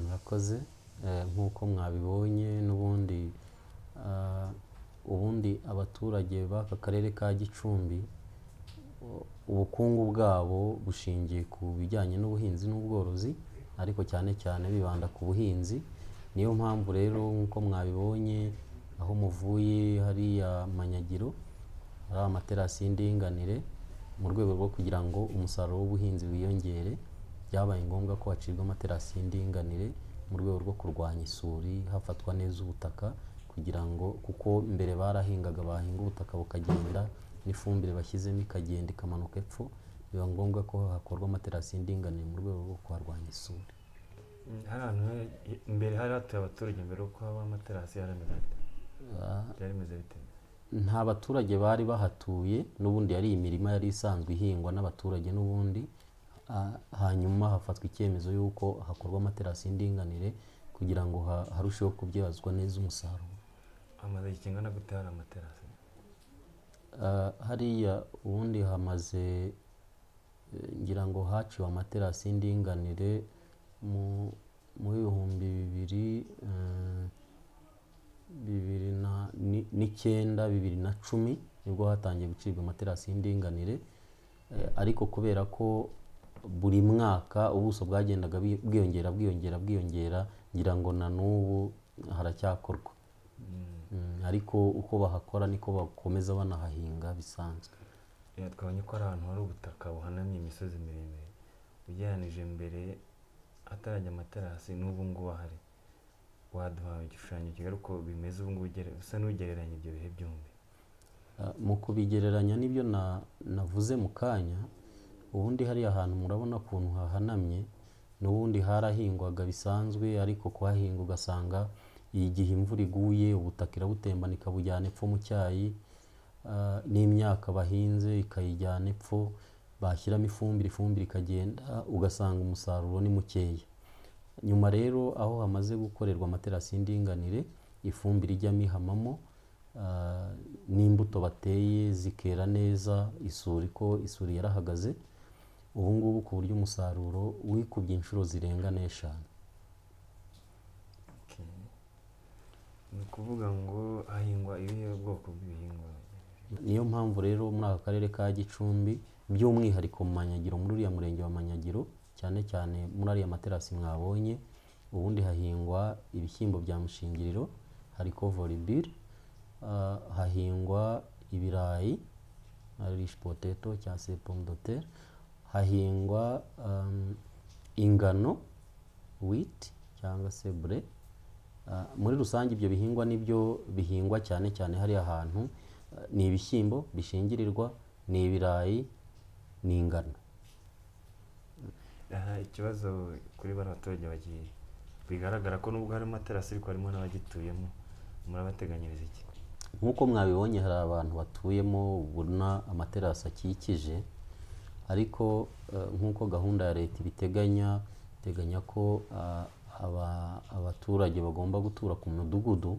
murakoze nk'uko mwabibonye n'ubundi ubundi abaturage b'aka karere ka Gicumbi ubukungu bwabo bushingiye ku bijyanye n'ubuhinzi n'ubworozi ariko cyane cyane bibanda ku buhinzi niyo mpamvu rero nk'uko mwabibonye aho muvuye hariya Manyagiro hari amaterasi y'indinganire mu rwego rwo kugira ngo umusaruro w'ubuhinzi wiyongere byabaye ngombwa ko hacibwa amaterasi y'indinganire mu rwego rwo kurwanya isuri hafatwa neza ubutaka kugira ngo kuko mbere barahingaga bahinga ubutaka bukagenda n'ifumbire bashyizemo ikagenda ikamanuka epfo biba ngombwa ko hakorwa amaterasi y'indinganire mu rwego rwo kuharwanya isuri hari ahantu mbere hari hatuye abaturage mbere yuko haba amaterasi yarameze ate byari bimeze bite nta baturage bari bahatuye n'ubundi yari imirima yari isanzwe ihingwa n'abaturage n'ubundi ah, hanyuma hafatwa icyemezo y'uko hakorwa amaterasi y'indinganire kugira ngo ha- harusheho kubyazwa neza umusaruro hamaze igihe kingana gute hari amaterasi Ah, hariya ubundi hamaze eh, ngira ngo haciwe amaterasi y'indinganire mu mu bihumbi bibiri eh, bibiri na ni- n'icyenda bibiri na cumi nibwo hatangiye gucibwa amaterasi y'indinganire Eh, ariko kubera ko buri mwaka ubuso bwagendaga bwi- bwiyongera bwiyongera bwiyongera ngira ngo na n'ubu haracyakorwa Mm. Mm, ariko uko bahakora niko bakomeza banahahinga bisanzwe Eh, twabonye ko ari ahantu hari ubutaka buhanamye imisozi miremire ugereranije mbere atarajya amaterasi n'ubu ngubu ahari waduha igishushanyo kigali uko bimeze ubu ngubu ugere- usa n'ugereranya ibyo bihe byombi Ah, mu kubigereranya n'ibyo na- navuze mu kanya ubundi hariya hantu murabona ukuntu hahanamye n'ubundi harahingwaga bisanzwe ariko kuhahinga ugasanga igihe imvura iguye ubutaka irabutembana ikabujyana epfo mu cyayi Ah, n'imyaka bahinze ikayijyana epfo bashyiramo ifumbire ifumbire ikagenda ugasanga umusaruro ni mukeya nyuma rero aho hamaze gukorerwa amaterasi y'indinganire ifumbire ijyamo ihamamo ah, n'imbuto bateye zikera neza isuri ko isuri yarahagaze ubu ngubu ku buryo umusaruro wikubye inshuro zirenga n'eshanu Okay. ni ukuvuga ngo hahingwa ibihe bwoko bw'ibihingwa niyo mpamvu rero muri aka karere ka gicumbi by'umwihariko mu manyagiro muri uriya murenge wa manyagiro cyane cyane muri ariya materasi mwabonye ubundi hahingwa ibishyimbo bya mushingiriro hari covoribire hahingwa ibirayi arishi poteto cyangwa se pomme de terre hahingwa um, ingano wheat cyangwa se bre Ah, muri rusange ibyo bihingwa nibyo bihingwa cyane cyane hariya hantu Ah, ni ibishyimbo bishingirirwa ni ibirayi ni ingano aha ikibazo kuri bari abaturage bagiye bigaragara ko nubwo harimo amaterasi ariko harimo n'abagituyemo murabateganyiriza iki nk'uko mwabibonye hari abantu batuyemo ubona amaterasi akikije ariko eh, nk'uko gahunda ya leta ibiteganya iteganya ko ah, aba- abaturage bagomba gutura ku mudugudu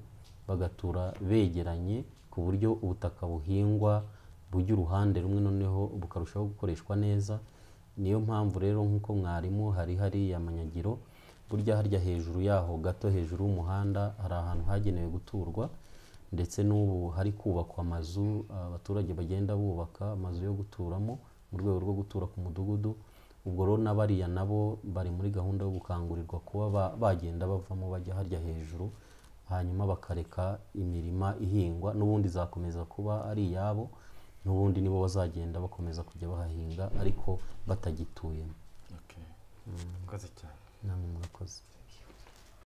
bagatura begeranye ku buryo ubutaka buhingwa bujya uruhande rumwe noneho bukarushaho gukoreshwa neza niyo mpamvu rero nk'uko mwarimu hari hariya manyagiro burya harya hejuru yaho gato hejuru y'umuhanda hari ahantu hagenewe guturwa ndetse n'ubu hari kubakwa amazu abaturage bagenda bubaka amazu yo guturamo mu rwego rwo gutura ku mudugudu ubwo rero na bariya nabo bari muri gahunda yo gukangurirwa kuba ba- bagenda bavamo bajya harya hejuru hanyuma bakareka imirima ihingwa n'ubundi izakomeza kuba ari iyabo n'ubundi nibo bazagenda bakomeza kujya bahahinga ariko batagituyemo okay. murakoze cyane namwe murakoze